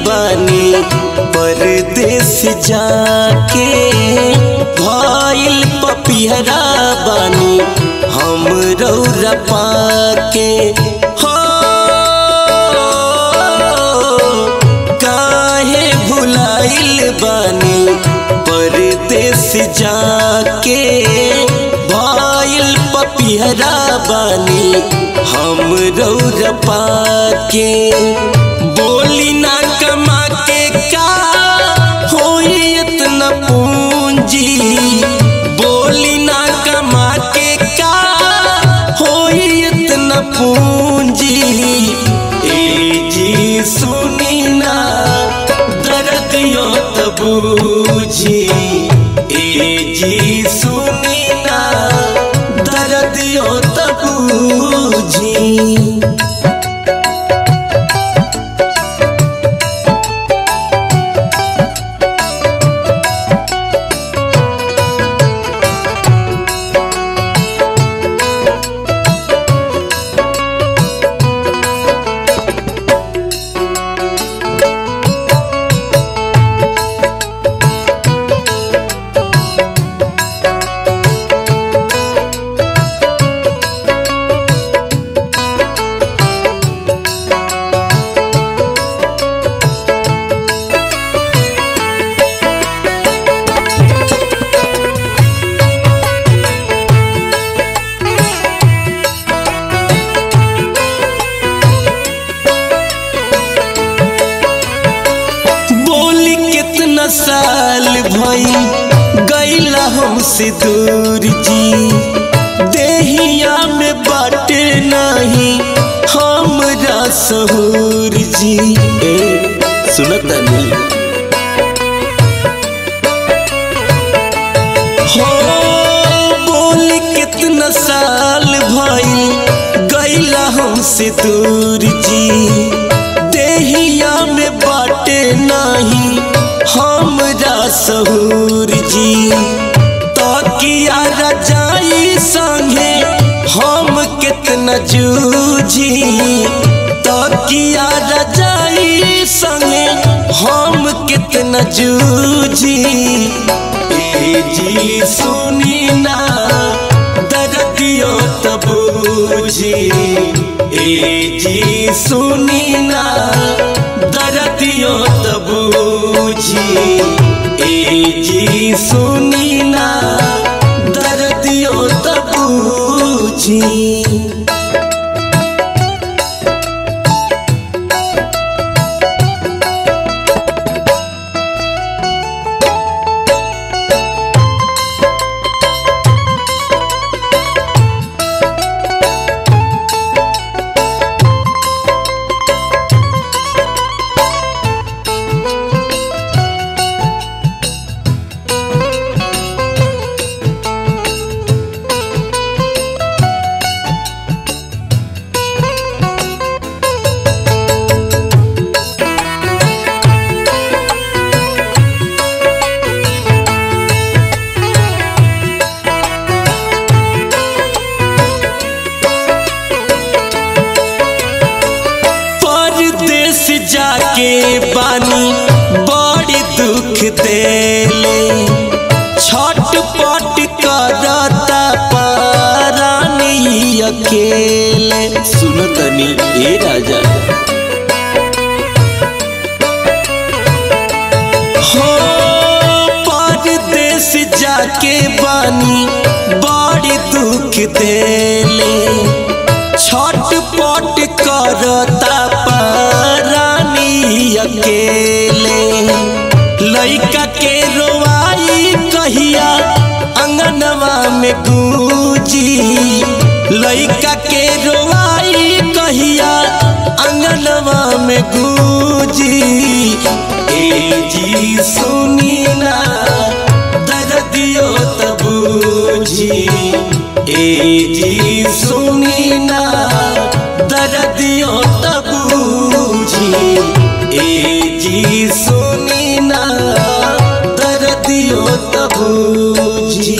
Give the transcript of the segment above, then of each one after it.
बानी परदेश जाके भइल पपिहरा बानी हम रौरा पाके हो काहे भुलाइल बानी परदेश जाके भइल पपिहरा बानी हम रौरा पाके बोली ना कमा के का होई इतना पूंजी बोली ना कमा के का होई इतना पूंजी ए जी सुनी ना दर्दियों तबूझी ए जी सुनी ना दर्दियों तबूझी बोली कितना साल भई गईला हमसे दूर जी देहिया में बाटे नहीं हमरा सहूर जी ए सुनता नहीं हो बोली कितना साल भई गईला हमसे दूर जी देहिया में बाटे नहीं हमरा सहूर जी तकिया रजाई संगे हम कितना जूझी तकिया रजाई संगे हम कितना जूझी ए जी सुनी ना दर्दियों तबूझी ए जी सुनी ना दर्दियों तबूझी ए जी सुनी ना दर्दियों तबूझी परदेश जाके बानी बड़ी दुख देले छटपट करता पारानी अकेले सुनतनी ए राजा हो परदेश जाके बानी बड़ी दुख देले छटपट करता पारानी अकेले लइका के रोवाई कहिया अंगनवा में गूंजी लइका के रोवाई कहिया अंगनवा में गूंजी ए जी सुनी ना दर्दियो तबूझी ए जी सुनी ना दर्दियो तबूझी ए जी सुनी ना दर्दियो तबूझी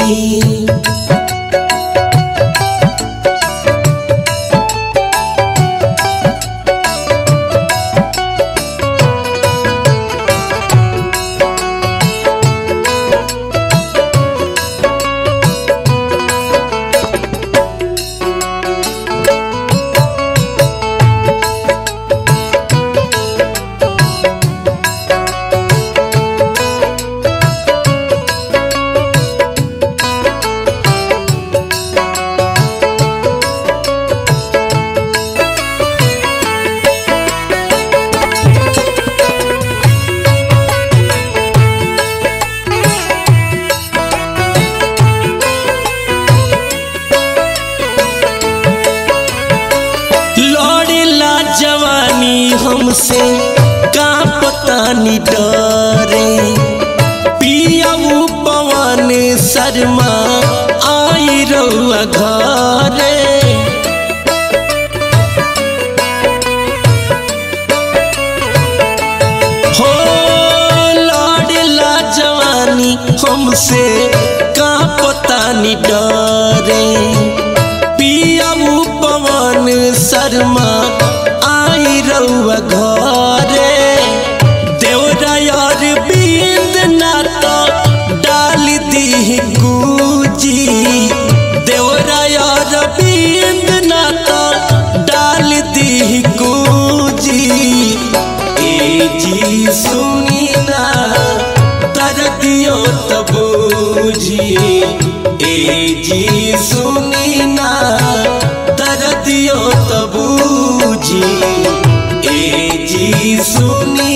हमसे का पता नि डरे पियाऊ पवन शर्मा आई रउआ घरे हो लड़ला जवानी हमसे का पता नि डरे पियाऊ पवन शर्मा आई रउआ घरे देवरायर बिंद ना तो डाल दी गुजी देवरायर बिंद ना तो डाल दी गुजी ए जी सुनी ना दर्दियो तबूजी ए जी सुनी ना दर्दियो तबूजी ए जी सुनी